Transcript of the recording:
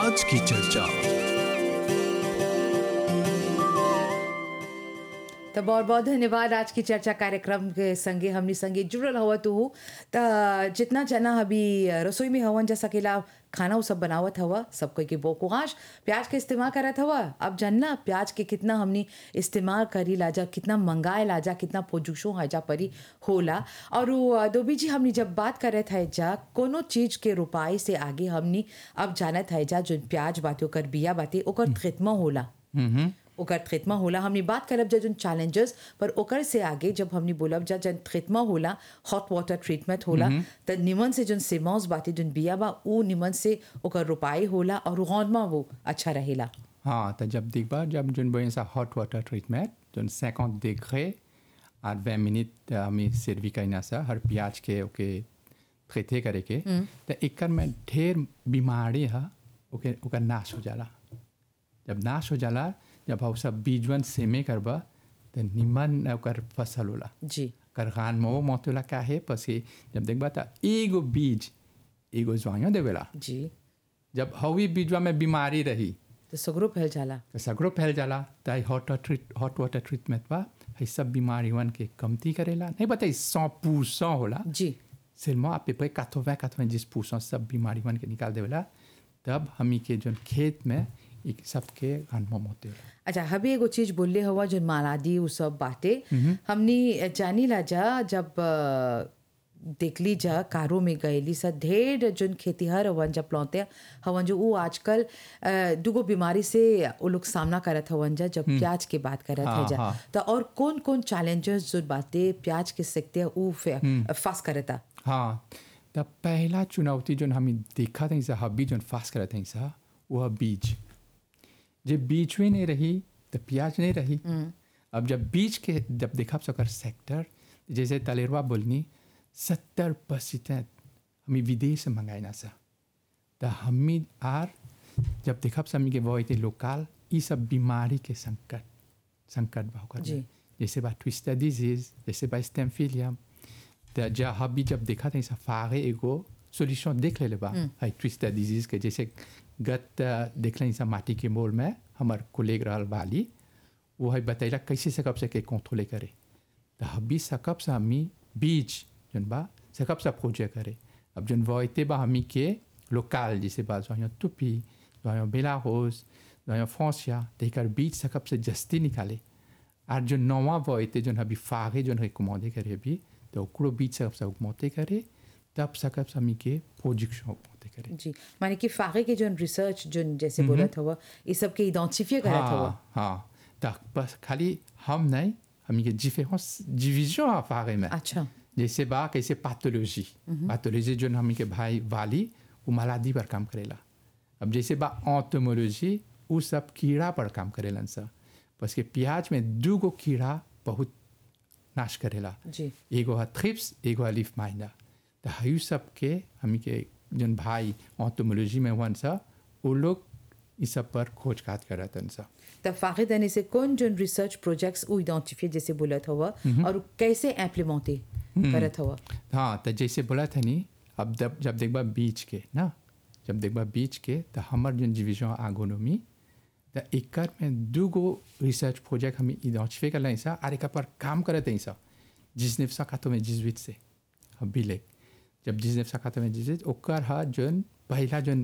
आज की चर्चा तो बहुत बहुत धन्यवाद आज की चर्चा कार्यक्रम के संगे हमनी संगे जुड़ल हवा तू त जितना जना अभी रसोई में हवन जा सकेला खाना उ सब बनावत हवा सब कोई के बोकुहाश प्याज के इस्तेमाल करत हवा अब जानला प्याज के कितना हमनी इस्तेमाल करी लाजा कितना मंगाए लाजा कितना पोजुशो हाजा परी होला और उ दोबी जी हमनी जब बात करत है जा कोनो चीज के रुपाई से आगे हमनी अब जानत है जा जो प्याज बाते ओकर बिया बाते ओकर खितमा होला ओकर ट्रीटमा होला हमनी बात करब जा जन चैलेंजेस पर ओकर से आगे जब हमनी बोलब जा जन ट्रीटमा होला हॉट वाटर ट्रीटमेंट होला त निमन से जन सेमोस बाती जन बिया बा उ निमन से ओकर रुपाई होला और रौनमा वो अच्छा रहेला हाँ तो जब देखबा जब जोन बोले सा hot water treatment zone 50 degree और 20 मिनट हमें सर्वी करना सा हर प्याज के ओके ट्रीटे करे के तो एकर में ढेर बीमारी है ओके ओकर नाश हो जाला जब नाश हो जाला जब हम सब बीजवन सेमे करबा तो निमन ओकर फसल होला जी कर खान में वो मोतला का है पसी जब देखबा तो एगो बीज एगो ज्वाइयो देवेला जी जब हवी बीजवा में बीमारी रही तो सगरो फैल जाला तो सगरो फैल जाला त hot treat hot water treatment बा है सब बीमारियों के कमती करेला नहीं बताई सौ पूसौ होला जी सिर्मा आप पे काथोवे काथोवे जिस पूसौ सब बीमारियों के निकाल देवेला तब हमी के जो खेत में एक सबके अनुभव होते होला अच्छा हबी एगो चीज बोलले हवा जो मालादी उ सब बाटे हमनी जानी ला जा जब अ, देखली जा कारो में गएली सा ढेर जोन खेतीहर हवन जब लौते हवन जो उ आजकल अ, दुगो बीमारी से वो लोग सामना करत हवन जा जब प्याज के बात करत है हाँ, जा हाँ। तो और कौन कौन चैलेंजेस जो बातें प्याज के सकते उ फास करता हाँ तब पहला चुनौती जो हम देखा था हबी जो फास्ट करत हैं सा वह बीज जब बीज में नहीं रही तो प्याज नहीं रही अब जब बीज के जब देखा सकर सेक्टर जैसे तलेरवा बोलनी सत्तर परसेंट हमें विदेश से मंगाए ना सा तो हमी आर जब देखा हमी के वो लोकल ये सब बीमारी के संकट संकट बा होकर जी। जैसे बा ट्विस्टर डिजीज जैसे बा स्टेमफिलियम तो जा हबी जब देखा था फागे एगो सोल्यूशन देख ले बा है ट्विस्टर डिजीज के जैसे गत देख लें माटी के मोल में हमार कोलेग रहल बाली वो है बतैला कैसे सकब से के कंट्रोले करे तो हबी सकब से हमी बीज जन बा सकब से खोजे करे अब जन वोते बा हमी के लोकल जैसे बा जो टुपी जो बेलाहोस जो फ्रांसिया तेकर बीज सकब से जस्ती निकाले और जो नवा वोते जो अभी फागे जो है कुमादे करे अभी तो ओकरो बीज सकब से उगमोते करे तब सकब से हमी के प्रोजेक्शन उगमोते करे जी माने कि फागे के जो रिसर्च जो जैसे बोलत हवा ये सब के आइडेंटिफाई करत हवा हाँ हाँ तो बस खाली हम नहीं हमी के डिफरेंस डिविजन आ फागे में अच्छा जैसे बा कैसे पैथोलॉजी पैथोलॉजी जो हमी के भाई वाली वो मालादी पर काम करेला अब जैसे बा ऑटोमोलॉजी वो सब कीड़ा पर काम करेलन सब बस के प्याज में दू गो कीड़ा बहुत नाश करेला जी एगो है थ्रिप्स एगो है लीफ माइंडा तो हयू सब के हमी के जन भाई ऑटोमोलॉजी में वन सा वो लोग इस सब पर खोज खात करतन सा त फागे देने से कौन जो रिसर्च प्रोजेक्ट्स उ आइडेंटिफाई जैसे बोलत हवा और कैसे इम्प्लीमेंटे करत हवा हाँ तो जैसे बोला था नी अब जब जब देखबा बीच के ना जब देखबा बीच के तो हमार जो डिविजन आगोनोमी तो एकर में दू गो रिसर्च प्रोजेक्ट हमें आइडेंटिफाई कर सा और एक पर काम करते हैं सा जिसने सकातो में जिजवित से अब बिलेक जब जिसने सकातो में जिजवित ओकर हा जोन पहला जोन